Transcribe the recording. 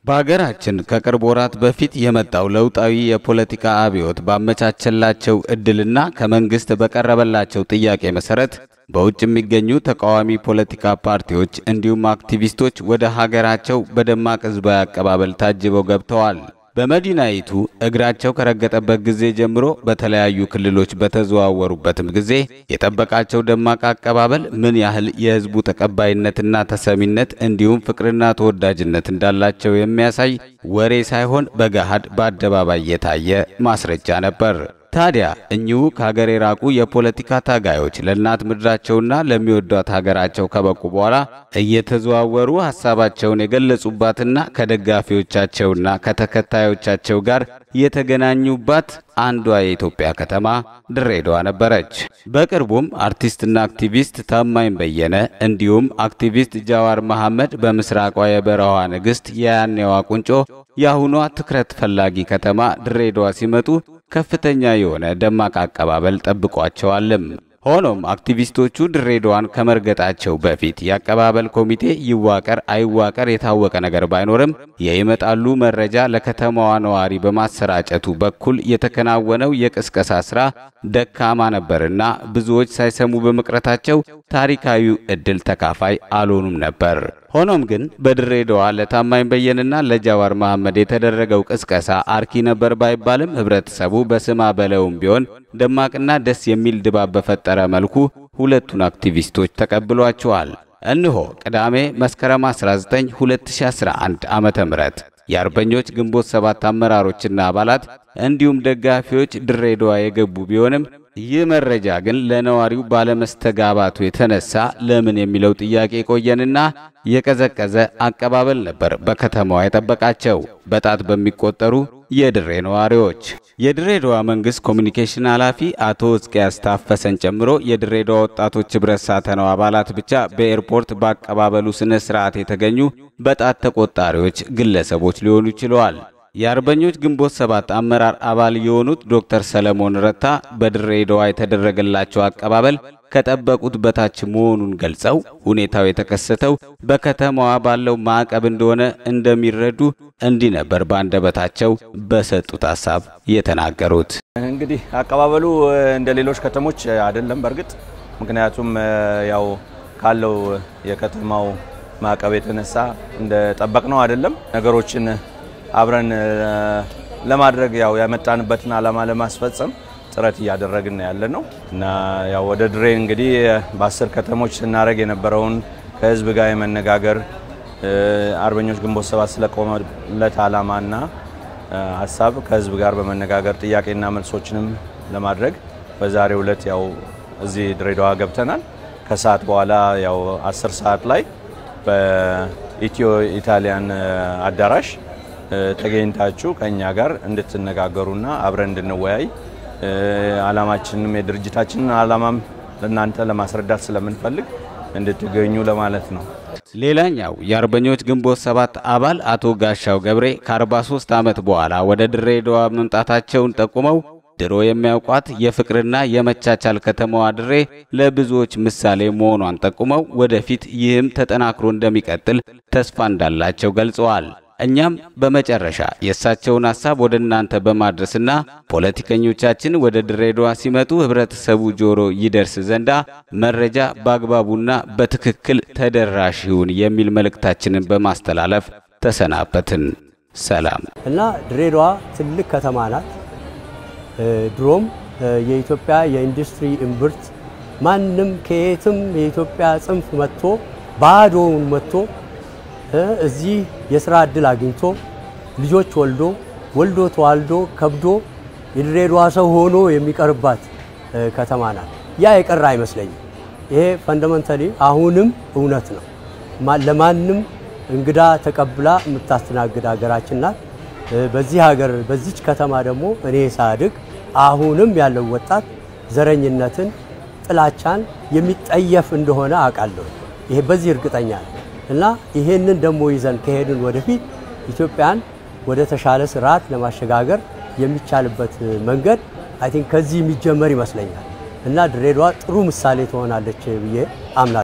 በሀገራችን ከቅርብ ወራት በፊት የመጣው ለውጣዊ የፖለቲካ አብዮት ባመቻቸላቸው እድልና ከመንግስት በቀረበላቸው ጥያቄ መሰረት በውጭ የሚገኙ ተቃዋሚ ፖለቲካ ፓርቲዎች እንዲሁም አክቲቪስቶች ወደ ሀገራቸው በደማቅ ሕዝባዊ አቀባበል ታጅበው ገብተዋል። በመዲናይቱ እግራቸው ከረገጠበት ጊዜ ጀምሮ በተለያዩ ክልሎች በተዘዋወሩበትም ጊዜ የጠበቃቸው ደማቅ አቀባበል ምን ያህል የህዝቡ ተቀባይነትና ተሰሚነት እንዲሁም ፍቅርና ተወዳጅነት እንዳላቸው የሚያሳይ ወሬ ሳይሆን በገሃድ በአደባባይ የታየ ማስረጃ ነበር። ታዲያ እኚሁ ከሀገር የራቁ የፖለቲካ ታጋዮች ለእናት ምድራቸውና ለሚወዷት ሀገራቸው ከበቁ በኋላ እየተዘዋወሩ ሀሳባቸውን የገለጹባትና ከደጋፊዎቻቸውና ከተከታዮቻቸው ጋር የተገናኙባት አንዷ የኢትዮጵያ ከተማ ድሬዳዋ ነበረች። በቅርቡም አርቲስትና አክቲቪስት ታማኝ በየነ እንዲሁም አክቲቪስት ጃዋር መሐመድ በምስራቋ የበረሃ ንግሥት የያኔዋ ቁንጮ የአሁኗ ትኩረት ፈላጊ ከተማ ድሬዳዋ ሲመጡ ከፍተኛ የሆነ ደማቅ አቀባበል ጠብቋቸዋልም። ሆኖም አክቲቪስቶቹ ድሬዳዋን ከመርገጣቸው በፊት የአቀባበል ኮሚቴ ይዋቀር አይዋቀር የታወቀ ነገር ባይኖርም የይመጣሉ መረጃ ለከተማዋ ነዋሪ በማሰራጨቱ በኩል የተከናወነው የቅስቀሳ ስራ ደካማ ነበርና ብዙዎች ሳይሰሙ በመቅረታቸው ታሪካዊው ዕድል ተካፋይ አልሆኑም ነበር። ሆኖም ግን በድሬዳዋ ለታማኝ በየንና ለጃዋር መሐመድ የተደረገው ቅስቀሳ አርኪ ነበር ባይባልም ህብረተሰቡ በስማ በለውም ቢሆን ደማቅና ደስ የሚል ድባብ በፈጠረ መልኩ ሁለቱን አክቲቪስቶች ተቀብሏቸዋል። እነሆ ቅዳሜ መስከረም 19 2011 ዓመተ ምህረት የአርበኞች ግንቦት ሰባት አመራሮችና አባላት እንዲሁም ደጋፊዎች ድሬዳዋ የገቡ ቢሆንም ይህ መረጃ ግን ለነዋሪው ባለመስተጋባቱ የተነሳ ለምን የሚለው ጥያቄ ቆየንና የቀዘቀዘ አቀባበል ነበር በከተማዋ የጠበቃቸው በጣት በሚቆጠሩ የድሬ ነዋሪዎች። የድሬዳዋ መንግስት ኮሚኒኬሽን ኃላፊ አቶ ሕዝቅያስ ታፈሰን ጨምሮ የድሬዳዋ ወጣቶች ህብረት ሳተናው አባላት ብቻ በኤርፖርት በአቀባበሉ ስነ ስርዓት የተገኙ በጣት ተቆጣሪዎች ግለሰቦች ሊሆኑ ችለዋል። የአርበኞች ግንቦት ሰባት አመራር አባል የሆኑት ዶክተር ሰለሞን ረታ በድሬዳዋ የተደረገላቸው አቀባበል ከጠበቁት በታች መሆኑን ገልጸው ሁኔታው የተከሰተው በከተማዋ ባለው ማዕቀብ እንደሆነ እንደሚረዱ እንዲህ ነበር በአንደበታቸው በሰጡት ሀሳብ የተናገሩት። እንግዲህ አቀባበሉ እንደ ሌሎች ከተሞች አይደለም። በእርግጥ ምክንያቱም ያው ካለው የከተማው ማዕቀብ የተነሳ እንደ ጠበቅነው አይደለም ነገሮችን አብረን ለማድረግ ያው ያመጣንበትን ዓላማ ለማስፈጸም ጥረት እያደረግን ያለ ነው እና ያው ወደ ድሬ እንግዲህ በአስር ከተሞች ስናደርግ የነበረውን ከህዝብ ጋር የመነጋገር አርበኞች ግንቦት ሰባት ስለቆመለት ዓላማና ሀሳብ ከህዝብ ጋር በመነጋገር ጥያቄና መልሶችንም ለማድረግ በዛሬው ዕለት ያው እዚህ ድሬዳዋ ገብተናል። ከሰዓት በኋላ ያው አስር ሰዓት ላይ በኢትዮ ኢታሊያን አዳራሽ ተገኝታችሁ ከኛ ጋር እንድትነጋገሩና አብረን እንድንወያይ ዓላማችንም የድርጅታችንን ዓላማም ለእናንተ ለማስረዳት ስለምንፈልግ እንድትገኙ ለማለት ነው። ሌላኛው የአርበኞች ግንቦት ሰባት አባል አቶ ጋሻው ገብሬ ከ43 ዓመት በኋላ ወደ ድሬዳዋ መምጣታቸውን ጠቁመው ድሮ የሚያውቋት የፍቅርና የመቻቻል ከተማዋ ድሬ ለብዙዎች ምሳሌ መሆኗን ጠቁመው ወደፊት ይህም ተጠናክሮ እንደሚቀጥል ተስፋ እንዳላቸው ገልጸዋል። እኛም በመጨረሻ የእሳቸውን ሐሳብ ወደ እናንተ በማድረስና ፖለቲከኞቻችን ወደ ድሬዳዋ ሲመጡ ህብረተሰቡ ጆሮ ይደርስ ዘንዳ መረጃ በአግባቡና በትክክል ተደራሽ ይሁን የሚል መልእክታችንን በማስተላለፍ ተሰናበትን። ሰላም እና ድሬዳዋ ትልቅ ከተማ ናት። ድሮም የኢትዮጵያ የኢንዱስትሪ እምብርት ማንም ከየትም የኢትዮጵያ ጽንፍ መጥቶ ባዶውን መጥቶ እዚህ የስራ እድል አግኝቶ ልጆች ወልዶ ወልዶ ተዋልዶ ከብዶ የድሬዳዋ ሰው ሆኖ የሚቀርባት ከተማ ናት። ያ የቀረ አይመስለኝም። ይሄ ፈንዳመንታሊ አሁንም እውነት ነው። ለማንም እንግዳ ተቀብላ የምታስተናግድ ሀገራችን ናት። በዚህ ሀገር በዚች ከተማ ደግሞ እኔ ሳድግ አሁንም ያለው ወጣት ዘረኝነትን፣ ጥላቻን የሚጠየፍ እንደሆነ አውቃለሁ። ይሄ በዚህ እርግጠኛ ነው። እና ይሄንን ደግሞ ይዘን ከሄድን ወደፊት ኢትዮጵያን ወደ ተሻለ ስርዓት ለማሸጋገር የሚቻልበት መንገድ አይ ቲንክ ከዚህ የሚጀመር ይመስለኛል እና ድሬዳዋ ጥሩ ምሳሌ ትሆናለች ብዬ አምናለሁ።